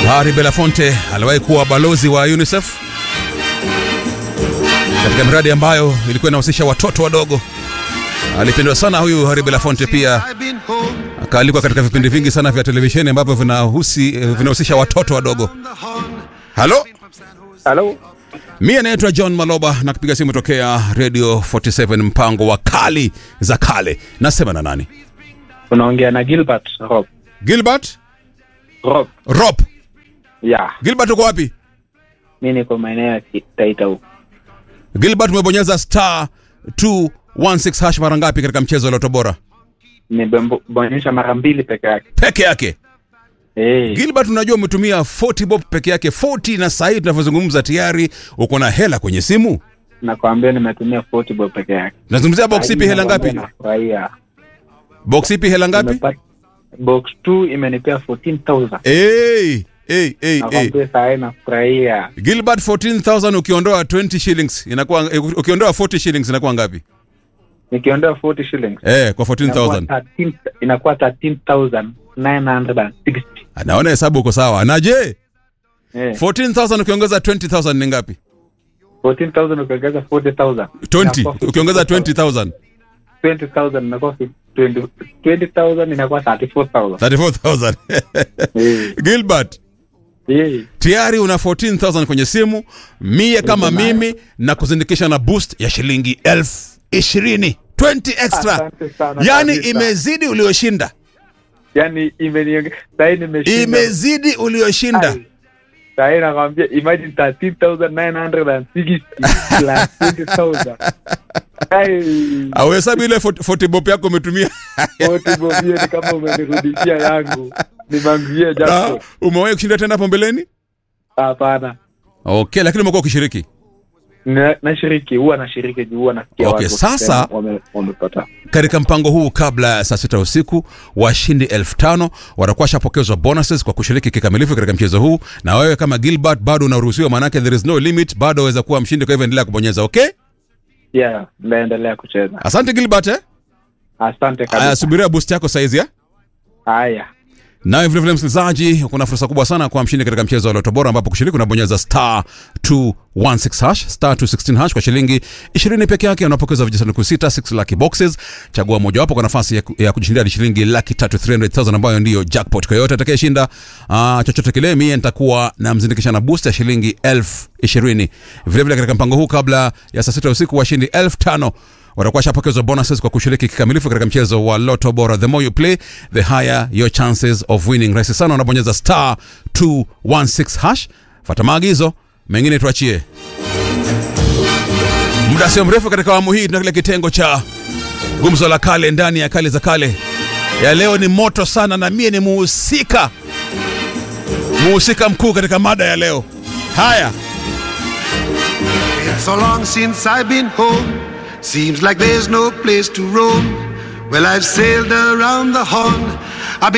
Harry Belafonte aliwahi kuwa balozi wa UNICEF katika miradi ambayo ilikuwa inahusisha watoto wadogo. Alipendwa sana huyu Harry Belafonte, pia akaalikwa katika vipindi vingi sana vya televisheni ambavyo vinahusi vinahusisha watoto wadogo. Halo, Halo, mie naitwa John Maloba na kupiga simu tokea Radio 47 mpango wa kali za kale. Nasema na nani? unaongea na Gilbert Rob. Gilbert Rob, Rob. ya Gilbert, uko wapi? mi niko maeneo ya Ki- Taita huko. Gilbert, umebonyeza star 216 hash mara ngapi katika mchezo wa Loto Bora? Nimebonyesha mara mbili peke yake. Peke yake. Eh, Gilbert, unajua umetumia 40 bob peke yake 40, na saa hii tunavyozungumza tayari uko na hela kwenye simu. nakwambia nimetumia 40 bob peke yake. Nazungumzia box ipi, hela ngapi? Nafurahia. Box ipi, hela ngapi? Nimepata- Box 2 imenipea 14,000. Hey, hey, hey, hey. Nakwambia saa hii nafurahia. Gilbert, 14000 ukiondoa 20 shillings inakuwa eh, ukiondoa 40 shillings inakuwa ngapi? Nikiondoa 40 shillings Eh, kwa inakuwa 14000. 13 inakuwa 13,960. Anaona hesabu uko sawa. Na je, Eh, 14000 ukiongeza 20000 ni ngapi? 14,000 ukiongeza 40,000. 20 Inakuwa ukiongeza 20000 20,000 inakuwa 20 20,000 inakuwa 34,000. 34000. Eh, Gilbert, eh. tayari una 14000 kwenye simu mie kama Niko nayo. mimi na kuzindikisha na boost ya shilingi elfu ishirini 20 extra Asante sana yani kabisa. imezidi ulioshinda yani imeniongea sahii nimeshinda imezidi ulioshinda Ai. sahii nakwambia imagine 13960 plus 20000 Ai, auhesabu ile 40 bob yako umetumia wote bovie ni kama umenirudishia yangu nimanguie na japo umewahi kushinda tena hapo mbeleni hapana okay lakini umekuwa ukishiriki Na- nashiriki huwa nashiriki juu huwa nasikia Okay, watu sasa- wakisema wame- wamepata katika mpango huu kabla ya saa sita usiku washindi elfu tano watakuwa washapokezwa bonuses kwa kushiriki kikamilifu katika mchezo huu na wewe kama gilbert bado unaruhusiwa maanake there is no limit bado waweza kuwa mshindi kwa hivyo endelea kubonyeza okay yeah naendelea kucheza asante gilbert eh? asante aya kabisa subiria boost yako saizi ya haya nawe vilevile msikilizaji kuna fursa kubwa sana kwa mshindi katika mchezo wa loto bora ambapo kushiriki unabonyeza star 216 hash star 216 hash kwa shilingi 20 peke yake unapokeza vijisanduku sita 6 lucky boxes chagua mojawapo kwa nafasi ya, ku- ya kujishindia hadi shilingi laki tatu 300000 ambayo ndiyo jackpot kwa yoyote atakayeshinda uh, chochote kile mie nitakuwa namzindikisha na boost ya shilingi elfu ishirini vilevile katika mpango huu kabla ya saa sita usiku washindi elfu tano watakuwa shapokezwa bonuses kwa kushiriki kikamilifu katika mchezo wa loto bora the more you play the higher your chances of winning rahisi sana unabonyeza star 216 hash fata maagizo mengine tuachie muda sio mrefu katika awamu hii tuna kile kitengo cha gumzo la kale ndani ya kale za kale ya leo ni moto sana na mie ni muhusika muhusika mkuu katika mada ya leo haya It's so long since I've been home. Seems like there's no place to roam. Well, I've sailed around the horn